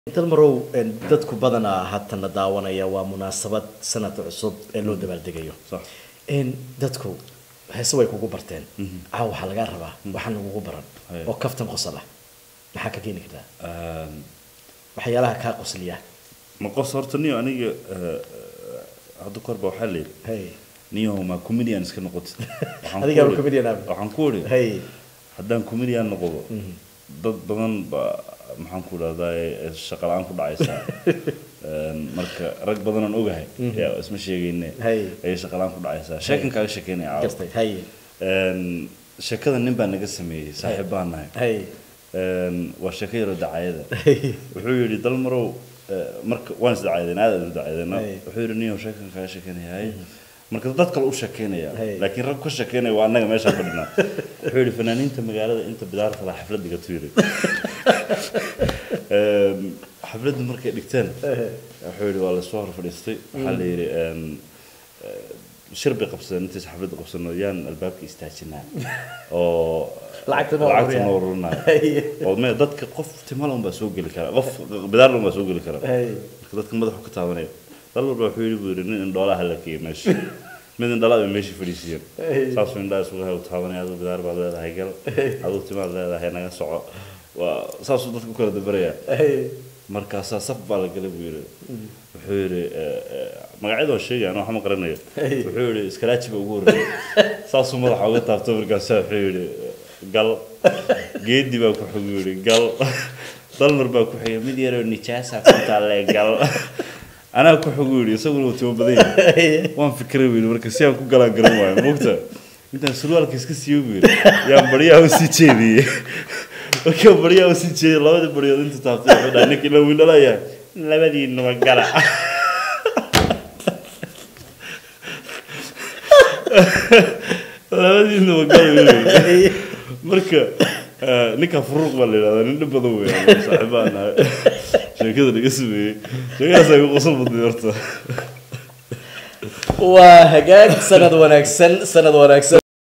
dalmarow dadku badanaa haatana daawanaya waa munaasabad sanadka cusub ee loo dabaaldegayo صح dadku heese way kugu barteen caaw waxaa lagaa rabaa waxaan lagugu baran Haya. oo kaftan qosol ah maxaa ka keeni kartaa آم، waxyaalaha kaa qosliya ma qos horta niyo aniga eh, hadda korba waxaa la yidhi hay niyo ma comedian iska noqotid Waxaan Adigaa ku iri- comedian ah. waxaan ku iri hay haddaan comedian noqdo dad badan baa maxaan ku dhahdaa shaqa la-aan ku dhacaysaa Een, marka rag badan aan ogahay yaa isma sheegayne Hay. ayay shaqa la-aan ku dhacaysaa sheekan kaaga sheekeynaya caawa gartay hay Een, sheekada nin baa naga sameeyey saaxiib baan nahay hay Een, waa sheeko yaroo dacayada hay wuxuu yidhi dalmarow eh, marka waan is dacaydeen aad aan u dacaydeen Hey. wuxuu yidhi niyow sheekan kaga sheekeynaya marka dad kale u sheekeynaya Hey. laakiin rag ka sheekeynaya waa annaga meesha fadhinaa wuxuu yidhi fanaaniinta magaalada inta bidaarta la xaflad dhigatu yidhi Een, xafladda markay dhigteen wuxuu yidhi waa lasoo hor fadhiistay waxaa la yidhi een, eh, shir bay qabsadeen intays xafladda qabsano yaan albaabka istaajinaa oo Lacagta noo lacagta ururiyaa. noo ururinaya Hey. oo me dadka qof timala unbaa soo geli kara qof bidaarla unbaa soo geli kara Hey. marka dadka madaxu ka taabanaya dal walba wuxuu yidhi buu yidhi nin indhoolaha la keeyey meesha mid indhalaa bay meeshii fadhiisiiyeen Hey. saasuu indhaha isugu hay u taabanaya aduu bidaar baad leedahay gal aduu timaad leedahay naga soco waa saasuu dadka u kala dabaraya hay markaasaa saf baa la galay buu yidhi wuxuu yidhi eh, eh, magacyada waa sheegaya anoo waxma qaranayo Hey. wuxuu yidhi iskaraaji ba ugu horreeyay saasuu madaxa uga taabto markaasaa wuxuu yidhi gal geedi baa ku xig yidhi gal dalmar baa ku xigay mid yaroo nijaasa ku taalle gal anaa ku xig yidhi isaguna uu timo badan yahay waan fikiray buu yidhi marka si aan ku galaan garan waayo moogta intaan surwaalka iska siiyo buu yidhi yaan baryaha usii jeediyey markaa baryaha usii jeediyey labadii baryood inta taabtay wuxuu dhahay ninka ila wiilalayaa labadiinuba gala labadiinuba gala buu yidhi marka eh, ninkaa furuuq baa la yidhahdaa nin dhib badan weeyaan saaxiibaan nahay sheekada laga sameeyey sheekadaas ay ku qosol badnay horta waa hagaag sanad wanaagsan sanad wanaagsan